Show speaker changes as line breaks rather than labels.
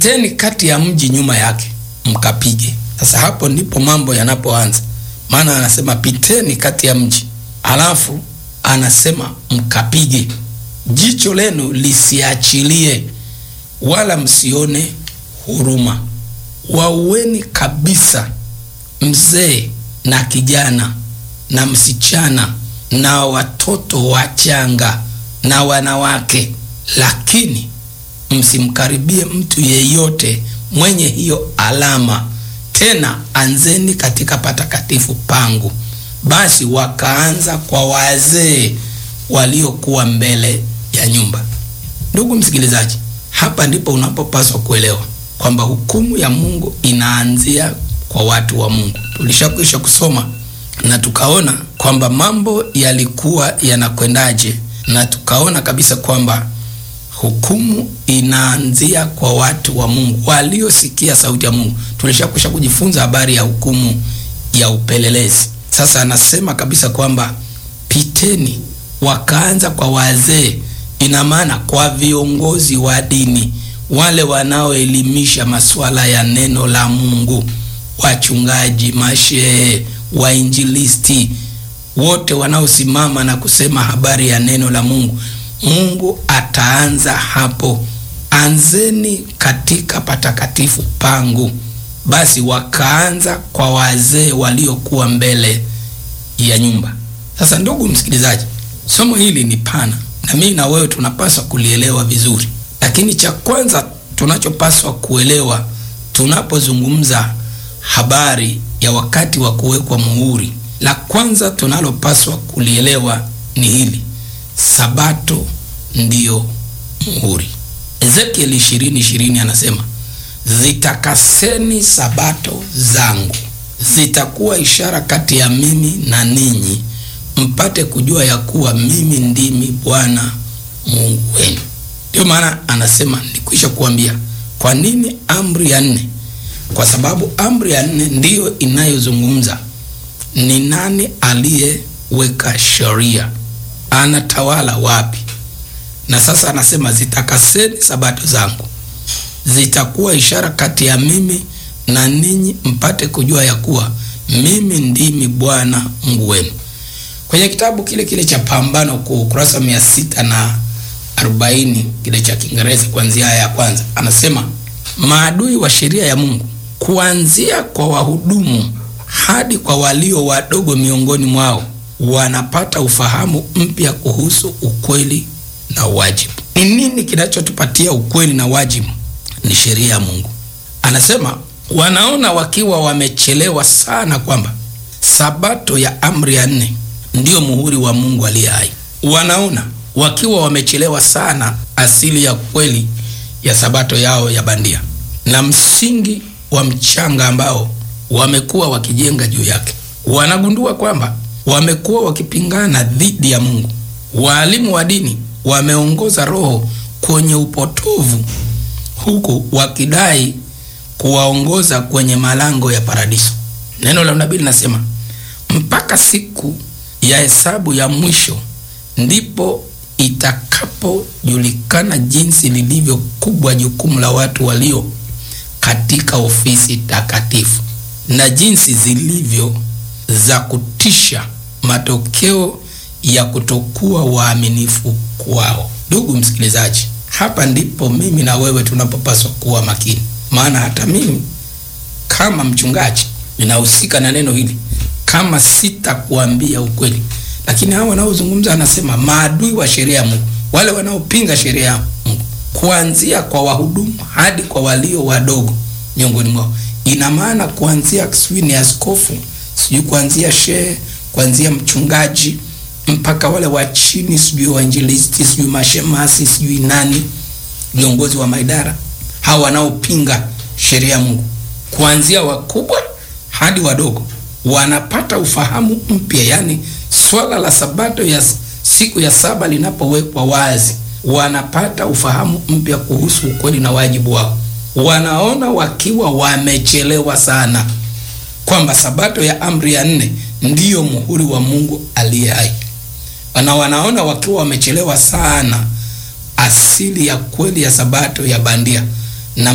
piteni kati ya mji nyuma yake mkapige. Sasa hapo ndipo mambo yanapoanza, maana anasema piteni kati ya mji, alafu anasema mkapige. Jicho lenu lisiachilie, wala msione huruma. Waueni kabisa mzee na kijana na msichana na watoto wachanga na wanawake, lakini msimkaribie mtu yeyote mwenye hiyo alama. Tena anzeni katika patakatifu pangu. Basi wakaanza kwa wazee waliokuwa mbele ya nyumba. Ndugu msikilizaji, hapa ndipo unapopaswa kuelewa kwamba hukumu ya Mungu inaanzia kwa watu wa Mungu. Tulishakwisha kusoma na tukaona kwamba mambo yalikuwa yanakwendaje, na tukaona kabisa kwamba hukumu inaanzia kwa watu wa Mungu waliosikia sauti ya Mungu. Tulishakwisha kujifunza habari ya hukumu ya upelelezi. Sasa anasema kabisa kwamba piteni, wakaanza kwa wazee, ina maana kwa viongozi wa dini, wale wanaoelimisha masuala ya neno la Mungu, wachungaji, mashehe, wainjilisti, wote wanaosimama na kusema habari ya neno la Mungu. Mungu ataanza hapo, anzeni katika patakatifu pangu. Basi wakaanza kwa wazee waliokuwa mbele ya nyumba. Sasa ndugu msikilizaji, somo hili ni pana na mimi na wewe tunapaswa kulielewa vizuri, lakini cha kwanza tunachopaswa kuelewa tunapozungumza habari ya wakati wa kuwekwa muhuri, la kwanza tunalopaswa kulielewa ni hili: Sabato ndiyo muhuri. Ezekieli 20:20 anasema zitakaseni sabato zangu, zitakuwa ishara kati ya mimi na ninyi, mpate kujua ya kuwa mimi ndimi Bwana Mungu wenu. Ndio maana anasema nikwisha kuambia. Kwa nini amri ya nne? Kwa sababu amri ya nne ndiyo inayozungumza ni nani aliyeweka sheria, anatawala wapi. Na sasa anasema zitakaseni sabato zangu zitakuwa ishara kati ya mimi na ninyi mpate kujua ya kuwa mimi ndimi Bwana Mungu wenu. Kwenye kitabu kile kile cha Pambano Kuu, ukurasa mia sita na arobaini kile cha Kiingereza, kuanzia aya ya kwanza, anasema maadui wa sheria ya Mungu, kuanzia kwa wahudumu hadi kwa walio wadogo miongoni mwao, wanapata ufahamu mpya kuhusu ukweli na wajibu. Ni nini kinachotupatia ukweli na wajibu? Ni sheria ya Mungu. Anasema wanaona wakiwa wamechelewa sana kwamba sabato ya amri ya nne ndiyo muhuri wa Mungu aliye hai. Wanaona wakiwa wamechelewa sana asili ya kweli ya sabato yao ya bandia na msingi wa mchanga ambao wamekuwa wakijenga juu yake. Wanagundua kwamba wamekuwa wakipingana dhidi ya Mungu. Waalimu wa dini wameongoza roho kwenye upotovu huku wakidai kuwaongoza kwenye malango ya paradiso. Neno la unabii linasema mpaka siku ya hesabu ya mwisho ndipo itakapojulikana jinsi lilivyo kubwa jukumu la watu walio katika ofisi takatifu na jinsi zilivyo za kutisha matokeo ya kutokuwa waaminifu kwao. Ndugu msikilizaji, hapa ndipo mimi na wewe tunapopaswa kuwa makini, maana hata mimi kama mchungaji ninahusika na neno hili, kama sitakuambia ukweli. Lakini hao wanaozungumza, anasema maadui wa sheria ya Mungu, wale wanaopinga sheria ya Mungu, kuanzia kwa wahudumu hadi kwa walio wadogo miongoni mwao. Ina maana kuanzia sijui ni askofu, sijui kuanzia shehe, kuanzia mchungaji mpaka wale wa chini, sijui wainjilisti, sijui mashemasi, sijui nani, viongozi wa maidara, hawa wanaopinga sheria ya Mungu, kuanzia wakubwa hadi wadogo, wanapata ufahamu mpya. Yani swala la sabato ya siku ya saba linapowekwa wazi, wanapata ufahamu mpya kuhusu ukweli na wajibu wao. Wanaona wakiwa wamechelewa sana kwamba sabato ya amri ya nne ndiyo muhuri wa Mungu aliye hai na wanaona wakiwa wamechelewa sana asili ya kweli ya sabato ya bandia